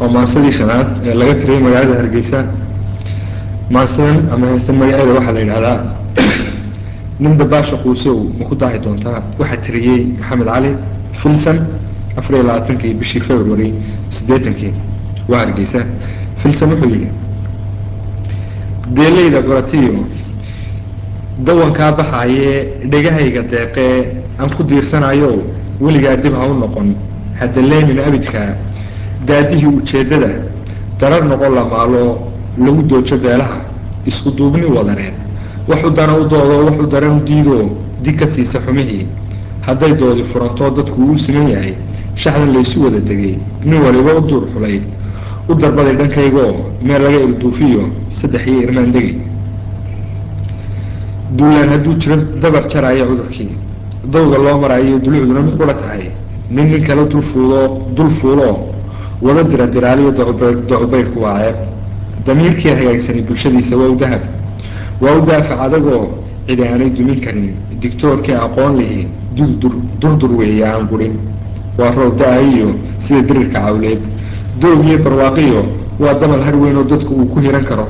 oo maansadii shanaad ee laga tiriyay magaalada hargeysa maansadan ama heestan magaceeda waxaa la yidhahdaa nin dabaasha quusow ma ku daahi doontaa waxaa tiriyey maxamed cali filson afar iyo labaatankii bishii february siddeetankii waa hargeysa filson wuxuu yidhi deelayda baratiyo dawankaa baxaayee dhegahayga deeqee aan ku diirsanayo weligaa dib ha u noqon hadaleemin abidkaa daadihii ujeeddada darar noqon la maalo lagu doojo beelaha isku duubni wadaneed wax u dana u doodo wax u daran u diidoo dig ka siisa xumihii hadday doodi furantoo dadku uu siman yahay shaxdan laysu wada degay nin waliba u duur xulay u darbaday dhankaygoo meel laga ilduufiyo saddex iyo irmaan degi duulaan hadduu jiro dabar jaraayo cudurkii dawga loo maraayo dulucduna mid qura tahay nin nin kale dulfuudo dul fuuloo wada dira diraaliyo docubaydhku waa ceeb damiirkii hagaagsanay bulshadiisa waa u dahab waa u daafac adagoo cidi aanay dumin karin dictoorkii aqoon lihi durdur durdur weeye aan gurin waa roob da-ayiyo sida dirirka cawleed doog iyo barwaaqiyo waa damal har weyn oo dadku uu ku hiran karo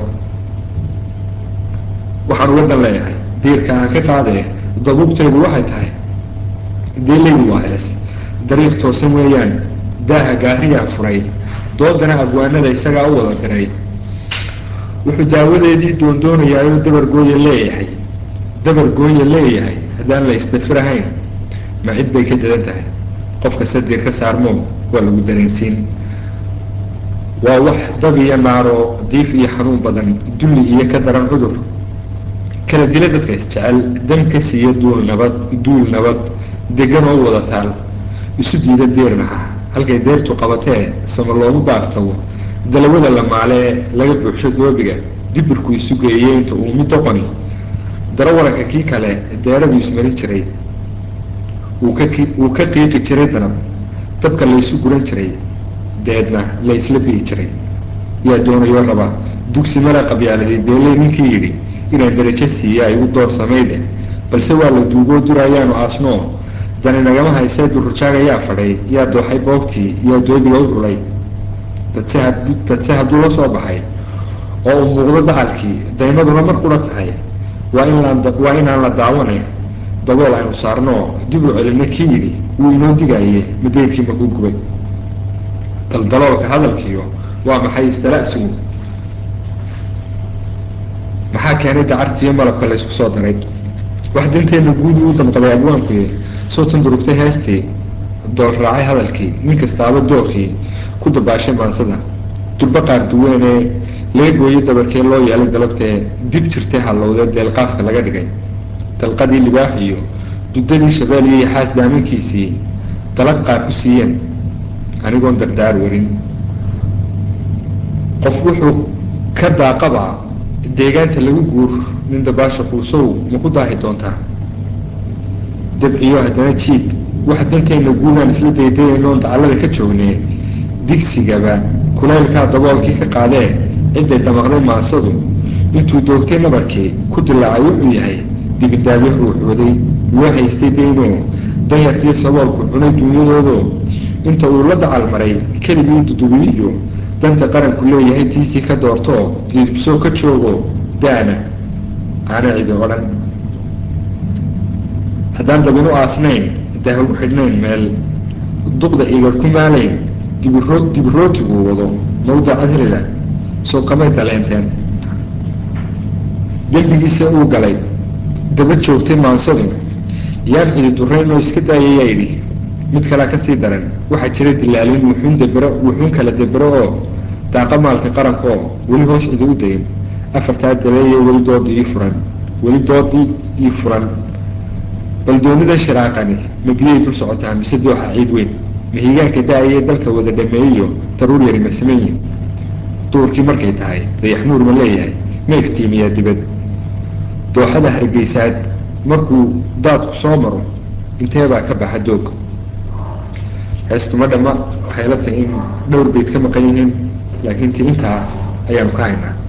waxaan uga dan leeyahay diirka aan ka qaadee dabuubteedu waxay tahay deelaydu waa hees dariiq toosan weeyaan daaha gaariyaa furay doodana abwaanada isagaa u wada diray wuxuu daawadeedii doondoonayaayoo dabar gooya leeyahay dabar gooya leeyahay haddaan la isdafirahayn ma cid bay ka dadan tahay qofka sadiir ka saarmo waa lagu dareensiin waa wax dab iyo naaro diif iyo xanuun badan dulli iyo ka daran cudur kala dila dadka isjecel dan ka siiya duul nabad duul nabad degan oo wada taal isu diida deernaha halkay deertu qabatee sama loogu baagtago dalawada la maalee laga buuxsho doobiga dibirku isu geeyey inta uu mid doqoni daro waranka kii kale deeradu ismarin jiray wuu ka wuu ka qiiqi jiray danab dabka laysu guran jiray deedna la isla bi'i jiray yaa doonayoo raba dugsi mara qabyaaladii beeley ninkii yidhi inaan darajo siiya ay u door samayde balse waa la duugoo duraayaanu aasnoo dani nagama haysee durujaaga yaa fadhay yaa dooxay boogtii yaa doobiga u dhulay dadse had dadse hadduu la soo baxay oo uu muuqdo dacalkii daymaduna mar qura tahay waa in laan waa inaan la daawane dabool aynu saarnoo dib u celinna kii yidhi wuu inoo digaaye madeylkii makuu gubay daldaloolka hadalkiyo waa maxay istala'sigu maxaa keenay dacartiiyo malabka laysku soo daray wax dinteenna guud uu damqaday abwaankuye soo tandurugtay heestii dool raacay hadalkii nin kastaaba dookii ku dabaashay maansada durbo qaar duweenee laga gooyey dabarkee loo yeelay dalabtee dib jirtay hallowdee deelqaafka laga dhigay dalqadii libaax iyo dudadii shabeel iyo yaxaas daaminkiisii dalab qaar ku siiyeen anigoon dardaar warin qof wuxuu ka daaqaba deegaanta lagu guur nin dabaasha quusow ma ku daahi doontaa dabciyo haddana jiid wax danteenna guudaan isla daydayaynoon dacallada ka joognee digsigaba kulaylkaa daboolkii ka qaadee cidday damaqday maansadu intuu doogtay nabarkii ku dilaacay wuxuu yahay dibidaabyo ruux waday loo haystay daynoo danyartii saboolku cunay dunyadoodo inta uu la dacal maray keligii dudubiyiyo danta qaranku leeyahay tiisii ka doortoo diibsoo ka joogo daana aana cidi odhan haddaan dabinu aasnayn daahagu xidhnayn meel duqda igar ku maalayn dibiro dibirootiguu wado mawdaca helila soo kamay daleenteen dembigiisa uu galay daba joogtay maansadu yaan cidi durayn oo iska daayayaa yidhi mid kalea kasii daran waxaa jira dilaalin wuxuun dabero wuxuun kala dabero oo daaqa maalka qaranka oo weli hoos cidi u dayin afartaa dabeeye weli doodii ii furan weli doodii ii furan bal doonida shiraaqani ma biyay dul socotaa mise dooxa ciid weyn mahigaanka da-ayee dalka wada dhameeyiyo daruur yari masameeyin duurkii markay tahay dayax nuur ma leeyahay ma iftiimiyaa dibad dooxada hargeysaad markuu daadku soo maro intee baa ka baxa doog heestuma dhamma waxay la tahay in dhowr bayd ka maqan yihiin laakiin ti intaa ayaanu ka haynaa